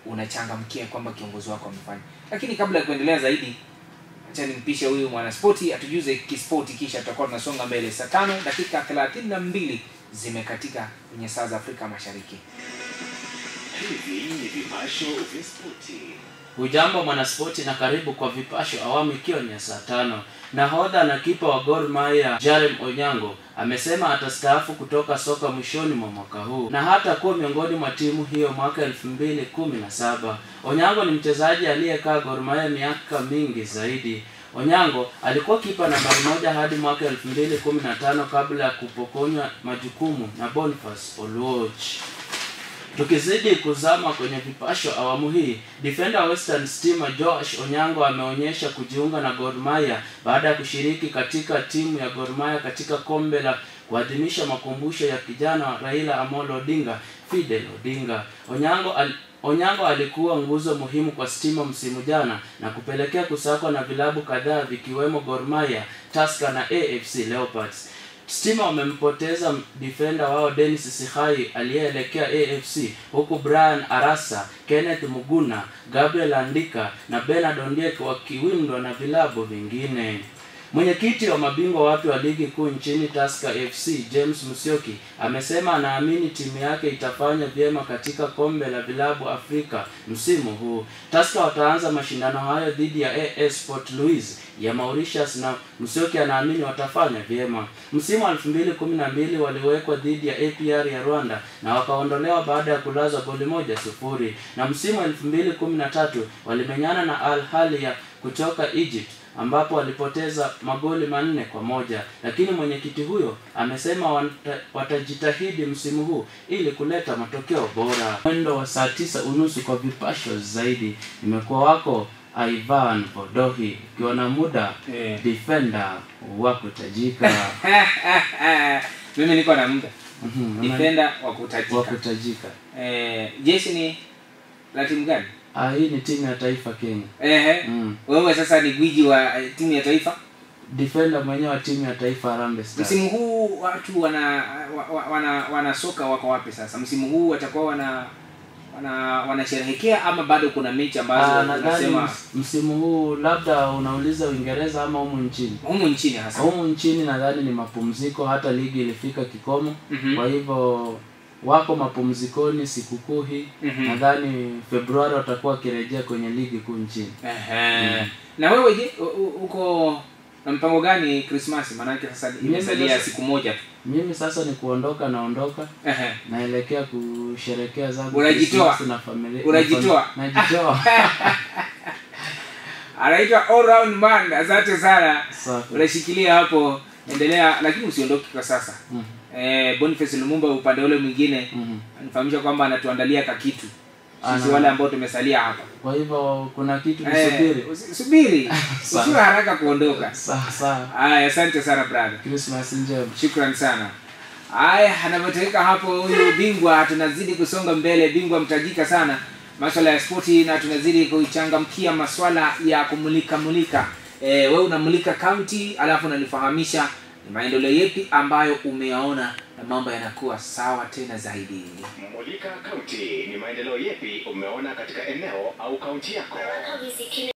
unachangamkia kwamba kiongozi wako amefanya lakini kabla ya kuendelea zaidi acha nimpishe huyu mwanaspoti atujuze kispoti kisha tutakuwa tunasonga mbele saa tano dakika thelathini na mbili zimekatika kwenye saa za afrika mashariki Hivi ni vipasho vya spoti. Hujambo mwanaspoti na karibu kwa vipasho awamu ikiwa ni ya saa tano. Nahodha na kipa wa Gor Mahia Jarem Onyango amesema atastaafu kutoka soka mwishoni mwa mwaka huu na hata kuwa miongoni mwa timu hiyo mwaka elfu mbili kumi na saba. Onyango ni mchezaji aliyekaa Gor Mahia miaka mingi zaidi. Onyango alikuwa kipa nambari moja hadi mwaka elfu mbili kumi na tano kabla ya kupokonywa majukumu na Boniface Oluoch. Tukizidi kuzama kwenye vipasho awamu hii, defender wa Western Stima Josh Onyango ameonyesha kujiunga na Gor Mahia baada ya kushiriki katika timu ya Gor Mahia katika kombe la kuadhimisha makumbusho ya kijana wa Raila Amolo Odinga, Fidel Odinga. Onyango al Onyango alikuwa nguzo muhimu kwa Stima msimu jana na kupelekea kusakwa na vilabu kadhaa vikiwemo Gor Mahia, Tusker na AFC Leopards. Stima wamempoteza defender wao Dennis Sihai aliyeelekea AFC huku Brian Arasa, Kenneth Muguna, Gabriel Andika na Bernard Ondiek wakiwindwa na vilabu vingine. Mwenyekiti wa mabingwa wapya wa ligi kuu nchini Tusker FC James Musyoki amesema anaamini timu yake itafanya vyema katika kombe la vilabu Afrika msimu huu. Tusker wataanza mashindano hayo dhidi ya AS Port Louis ya Mauritius na Musyoki anaamini watafanya vyema. Msimu wa 2012 waliwekwa dhidi ya APR ya Rwanda na wakaondolewa baada ya kulazwa goli moja sufuri, na msimu wa 2013 walimenyana na Al Ahly ya kutoka Egypt ambapo walipoteza magoli manne kwa moja lakini mwenyekiti huyo amesema wata, watajitahidi msimu huu ili kuleta matokeo bora mwendo wa saa tisa unusu kwa vipasho zaidi imekuwa wako ivan odohi ukiwa na muda Eh. defender wa kutajika mimi niko na muda Mhm, defender wa wa kutajika kutajika eh, jeshi ni la timu gani ah, hii ni timu ya taifa kenya Ehe. mm. wewe sasa ni gwiji wa eh, timu ya taifa defender mwenyewe wa timu ya taifa Harambee Stars msimu huu watu wana wa- wa- wana wana soka wako wapi sasa msimu huu watakuwa wana wana wanasherehekea ama bado kuna mechi Ah, ambazo nadhani unasema ms- msimu huu labda unauliza Uingereza ama humu nchini. humu nchini hasa Humu nchini nadhani ni mapumziko, hata ligi ilifika kikomo. Mhm. Kwa hivyo wako mapumzikoni sikukuu hii. Mhm. Nadhani Februari watakuwa wakirejea kwenye ligi kuu nchini. Ehe. na wewe je u- u- uko na mpango gani krismasi maanake sasa imesalia sasa- siku moja tu Mimi sasa ni kuondoka, naondoka Ehe. naelekea kusherekea zangu Unajitoa? Krismasi na familia. Unajitoa? na fami- Najitoa. anaitwa all round man asante sana Safi. unashikilia hapo endelea lakini usiondoke kwa sasa Mhm. eh, boniface lumumba upande ule mwingine Mhm. anifahamisha kwamba anatuandalia kakitu sisi Ana- wale ambao tumesalia hapa Kwa hivyo kuna kitu Eh, nisubiri. usi- subiri Sawa. usiwe haraka kuondoka Sawa sawa. haya asante sana brother Christmas njema. shukran sana haya anavyotoweka hapo huyu bingwa tunazidi kusonga mbele bingwa mtajika sana maswala ya spoti na tunazidi kuichangamkia maswala ya kumulika mulika e, we unamulika kaunti alafu unanifahamisha ni maendeleo yepi ambayo umeyaona na mambo yanakuwa sawa tena zaidi Mulika Kaunti ni maendeleo yepi umeona katika eneo au kaunti yako?